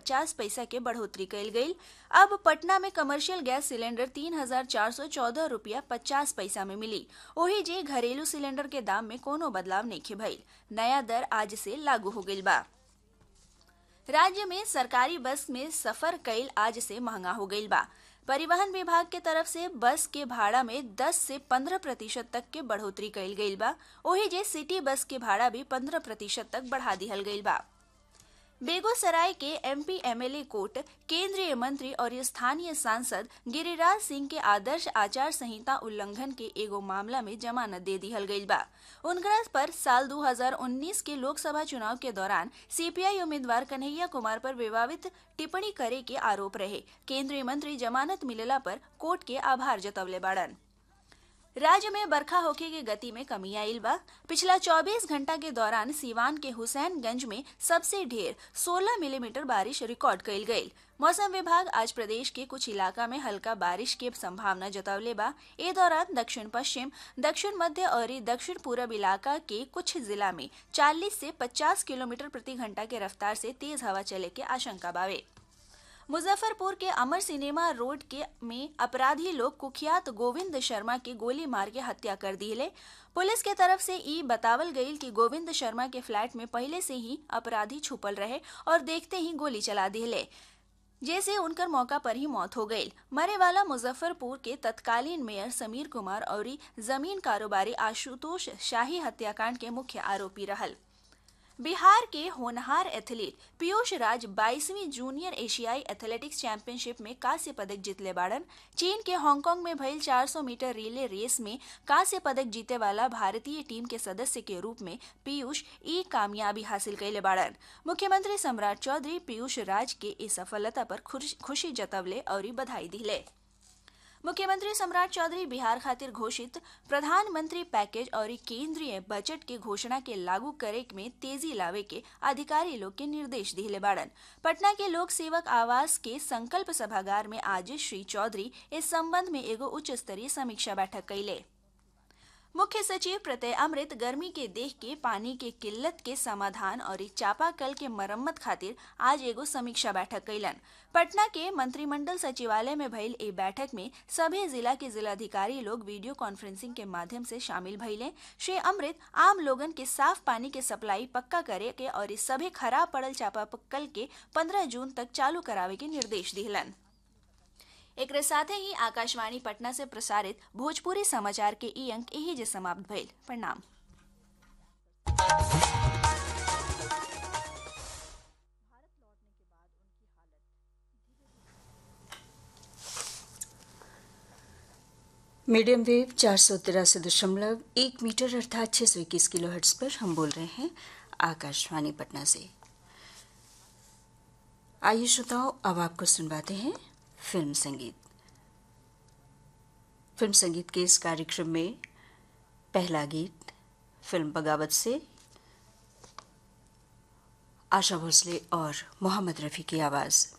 पचास पैसा के बढ़ोतरी कैल गई अब पटना में कमर्शियल गैस सिलेंडर तीन हजार चार सौ चौदह रूपया पचास पैसा में मिली वही जे घरेलू सिलेंडर के दाम में कोनो बदलाव नहीं भइल नया दर आज से लागू हो गई बा राज्य में सरकारी बस में सफर कैल आज से महंगा हो गई बा परिवहन विभाग के तरफ से बस के भाड़ा में 10 से 15 प्रतिशत तक के बढ़ोतरी कैल गई बा वही जे सिटी बस के भाड़ा भी 15 प्रतिशत तक बढ़ा दिहल गई बा बेगूसराय के एमपी एमएलए कोर्ट केंद्रीय मंत्री और स्थानीय सांसद गिरिराज सिंह के आदर्श आचार संहिता उल्लंघन के एगो मामला में जमानत दे दिहल गई बा उनकरा पर साल 2019 के लोकसभा चुनाव के दौरान सीपीआई उम्मीदवार कन्हैया कुमार पर विवादित टिप्पणी करे के आरोप रहे केंद्रीय मंत्री जमानत मिलला पर कोर्ट के आभार जतवले बाड़न राज्य में बरखा होके के गति में कमी आयल बा पिछला 24 घंटा के दौरान सीवान के हुसैनगंज में सबसे ढेर 16 मिलीमीटर बारिश रिकॉर्ड कइल गई मौसम विभाग आज प्रदेश के कुछ इलाका में हल्का बारिश के संभावना जतावले बा ए दौरान दक्षिण पश्चिम दक्षिण मध्य और दक्षिण पूरब इलाका के कुछ जिला में 40 से 50 किलोमीटर प्रति घंटा के रफ्तार से तेज हवा चले के आशंका बावे मुजफ्फरपुर के अमर सिनेमा रोड के में अपराधी लोग कुख्यात गोविंद शर्मा के गोली मार के हत्या कर दिले पुलिस के तरफ से ई बतावल गई कि गोविंद शर्मा के फ्लैट में पहले से ही अपराधी छुपल रहे और देखते ही गोली चला दिले जैसे उनकर मौका पर ही मौत हो गई मरे वाला मुजफ्फरपुर के तत्कालीन मेयर समीर कुमार और जमीन कारोबारी आशुतोष शाही हत्याकांड के मुख्य आरोपी रहल बिहार के होनहार एथलीट पीयूष राज 22वीं जूनियर एशियाई एथलेटिक्स चैंपियनशिप में कांस्य पदक जीतले बाड़न चीन के हांगकांग में भइल 400 मीटर रिले रेस में कांस्य पदक जीते वाला भारतीय टीम के सदस्य के रूप में पीयूष ई कामयाबी हासिल कैले बाड़न मुख्यमंत्री सम्राट चौधरी पीयूष राज के इस सफलता पर खुशी जतवले और बधाई दिले मुख्यमंत्री सम्राट चौधरी बिहार खातिर घोषित प्रधानमंत्री पैकेज और केंद्रीय बजट के घोषणा के लागू करे में तेजी लावे के अधिकारी लोग के निर्देश दिले बाड़न पटना के लोक सेवक आवास के संकल्प सभागार में आज श्री चौधरी इस संबंध में एगो उच्च स्तरीय समीक्षा बैठक कैले मुख्य सचिव प्रत्यय अमृत गर्मी के देख के पानी के किल्लत के समाधान और चापाकल के मरम्मत खातिर आज एगो समीक्षा बैठक कैलन पटना के मंत्रिमंडल सचिवालय में भइल ए बैठक में सभी जिला के जिलाधिकारी लोग वीडियो कॉन्फ्रेंसिंग के माध्यम से शामिल भइले श्री अमृत आम लोगन के साफ पानी के सप्लाई पक्का करे के और सभी खराब पड़ल चापाकल के 15 जून तक चालू करावे के निर्देश दिलन एक साथ ही आकाशवाणी पटना से प्रसारित भोजपुरी समाचार के ई अंक यही जे समाप्त भइल प्रणाम मीडियम वेव चार सौ तिरासी दशमलव एक मीटर अर्थात छः सौ इक्कीस किलो हर्ट्स पर हम बोल रहे हैं आकाशवाणी पटना से आइए श्रोताओं अब आपको सुनवाते हैं फिल्म संगीत फिल्म संगीत के इस कार्यक्रम में पहला गीत फिल्म बगावत से आशा भोसले और मोहम्मद रफ़ी की आवाज़